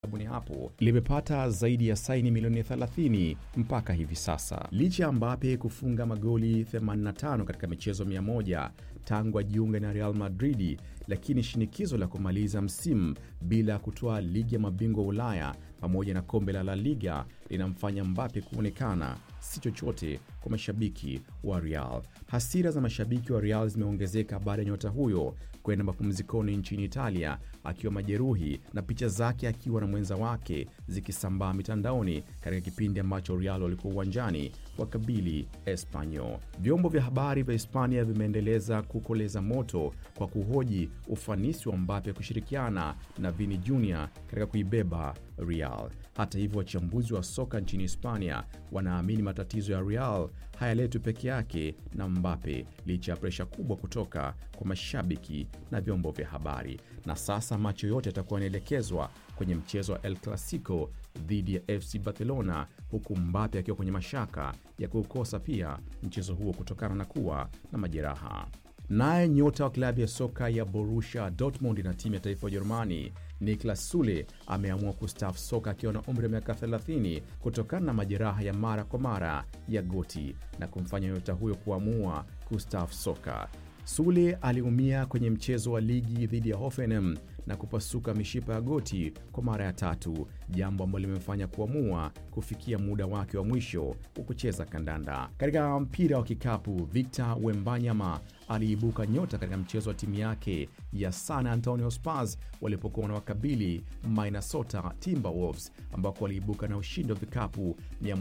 Karibuni hapo limepata zaidi ya saini milioni 30 mpaka hivi sasa, licha ya Mbappe kufunga magoli 85 katika michezo 100 tangu ajiunge na Real Madrid, lakini shinikizo la kumaliza msimu bila kutoa ligi ya mabingwa Ulaya pamoja na kombe la La Liga linamfanya Mbappe kuonekana si chochote kwa mashabiki wa Real. Hasira za mashabiki wa Real zimeongezeka baada ya nyota huyo kwenda mapumzikoni nchini Italia akiwa majeruhi na picha zake akiwa na mwenza wake zikisambaa mitandaoni katika kipindi ambacho Real walikuwa uwanjani wakabili Espanyol. Vyombo vya habari vya Hispania vimeendeleza kukoleza moto kwa kuhoji ufanisi wa Mbappe kushirikiana na Vini Jr katika kuibeba Real. Hata hivyo, wachambuzi wa soka nchini Hispania wanaamini matatizo ya Real hayaletwi peke yake na Mbappe licha ya presha kubwa kutoka kwa mashabiki na vyombo vya habari. Na sasa macho yote yatakuwa yanaelekezwa kwenye mchezo wa El Clasico dhidi ya FC Barcelona, huku Mbappe akiwa kwenye mashaka ya kuukosa pia mchezo huo kutokana na kuwa na majeraha. Naye nyota wa klabu ya soka ya Borussia Dortmund na timu ya taifa ya Ujerumani Niklas Sule ameamua kustaafu soka akiwa na umri wa miaka 30 kutokana na majeraha ya mara kwa mara ya goti na kumfanya nyota huyo kuamua kustaafu soka. Sule aliumia kwenye mchezo wa ligi dhidi ya Hoffenheim na kupasuka mishipa ya goti kwa mara ya tatu, jambo ambalo limemfanya kuamua kufikia muda wake wa mwisho wa kucheza kandanda. Katika mpira wa kikapu, Victor Wembanyama aliibuka nyota katika mchezo wa timu yake ya San Antonio Spurs walipokuwa na wakabili Minnesota Timberwolves, ambako waliibuka na ushindi wa vikapu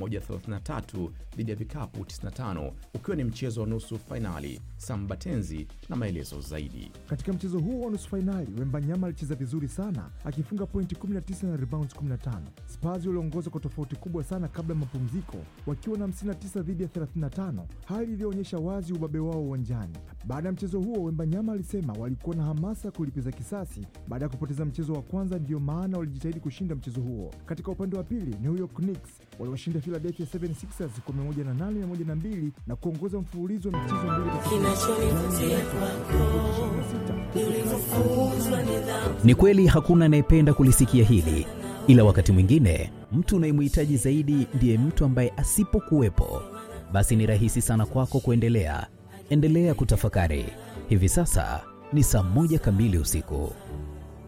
133 dhidi ya vikapu 95, ukiwa ni mchezo wa nusu fainali. Sambatenzi na maelezo zaidi. Katika mchezo huo wa nusu fainali, Wembanyama alicheza vizuri sana akifunga pointi 19 na rebounds 15. Spurs waliongoza kwa tofauti kubwa sana kabla ya mapumziko wakiwa na 59 dhidi ya 35, hali iliyoonyesha wazi ubabe wao uwanjani. Baada ya mchezo huo, Wembanyama alisema walikuwa na hamasa ya kulipiza kisasi baada ya kupoteza mchezo wa kwanza, ndiyo maana walijitahidi kushinda mchezo huo. Katika upande wa pili, New York Knicks waliwashinda Philadelphia 76ers kwa 108 102 na kuongoza mfululizo wa michezo mbili Ni kweli hakuna anayependa kulisikia hili, ila wakati mwingine mtu unayemhitaji zaidi ndiye mtu ambaye asipokuwepo, basi ni rahisi sana kwako kuendelea. Endelea kutafakari. Hivi sasa ni saa moja kamili usiku.